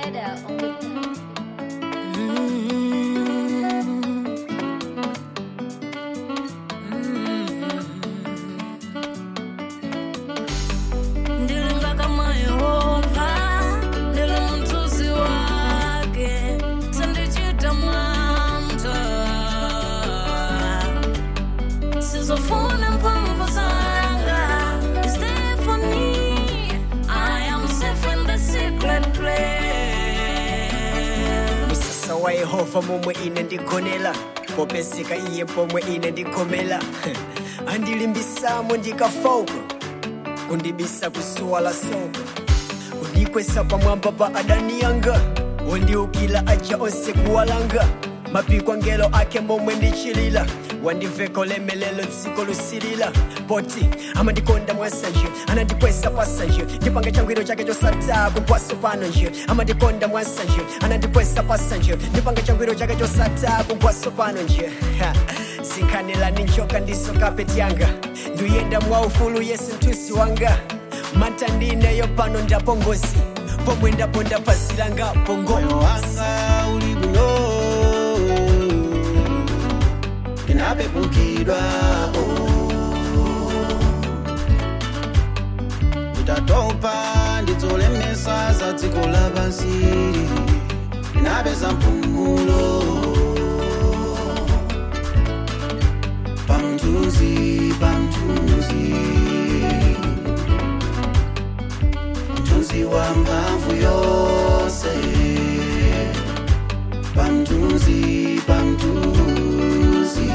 Spider on the ndilinga kama yehova ndili mtuzi wake sindichita manta sizofuna mphamvu zanga is there for me i am safe in the secret place musasa wa yehova momwe ine ndigonera popeseka iye pomwe ine ndikhomera andilimbisamo ndikafauka kundibisa kusuwa la soko kundikwesa pamwamba pa adani yanga wondiukila aja onse kuwalanga mapiko angelo ake momwe ndichilila wandiveka ulemelelo dziko lusilila poti amandikonda mwasanje anandikwesa pasanje ndipanga changwiro chake chosata kumpwaso pano nje amandikonda mwasanje anandikwesa pasanje ndipanga changwiro chake chosata kumpwaso pano nje Ha, zinkhanelani njoka ndiso kapeti yanga nduyenda mwaufulu yesu mtusi wanga mata ndineyo pano ndapongozi pomwe ndaponda pasi langa moyo pongozi wanga uli bwino inapepukidwa nditatopa ndidzolemesa za dziko lapansi inapeza mpumulo pamthunzi pamthunzi mthunzi wa mphamvu yonse pamthunzi pamthunzi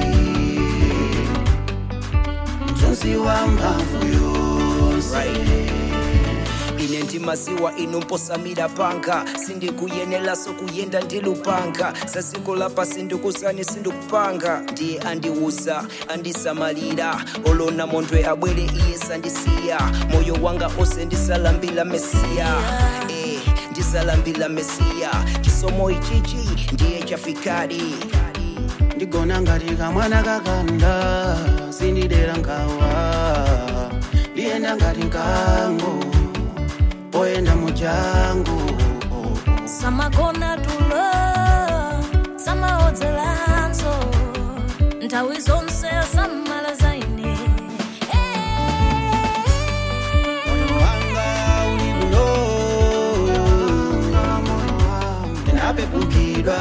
mthunzi wa mphamvu yonse ine ndimasiwa inu mposamira panga sindikuyenelaso kuyenda ndi lupanga sasiku lapasi ndikusani sindikupanga ndiye andiuza andisamalira olona mondwe abwere iye sandisiya moyo wanga ose ndisalambila mesiya eh, ndisalambila mesiya chisomo ichichi ndiye chafikadi ndigona ngati kamwana kakanda sindidera nkhawa ndiyenda ngati nkango poyenda mujango samagona tulo samaodzelanso nthawi zonse samala zaine moyo wanga uli bwino ndinapepukidwa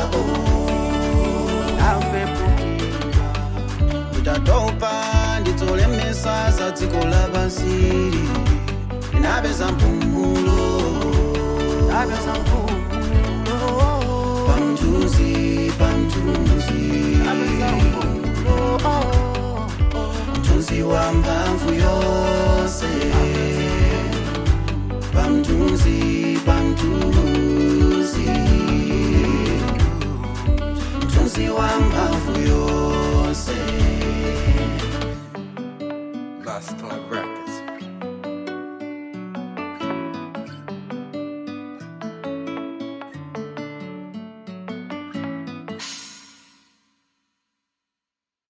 ndinapepukidwa nditatopa ndidzolemesa za dziko lapansi ndinapeza mpumulo ndinapeza mpumulo pamthunzi pamthunzi mthunzi wa mphamvu yonse pamthunzi pamthunzi mthunzi wa mphamvu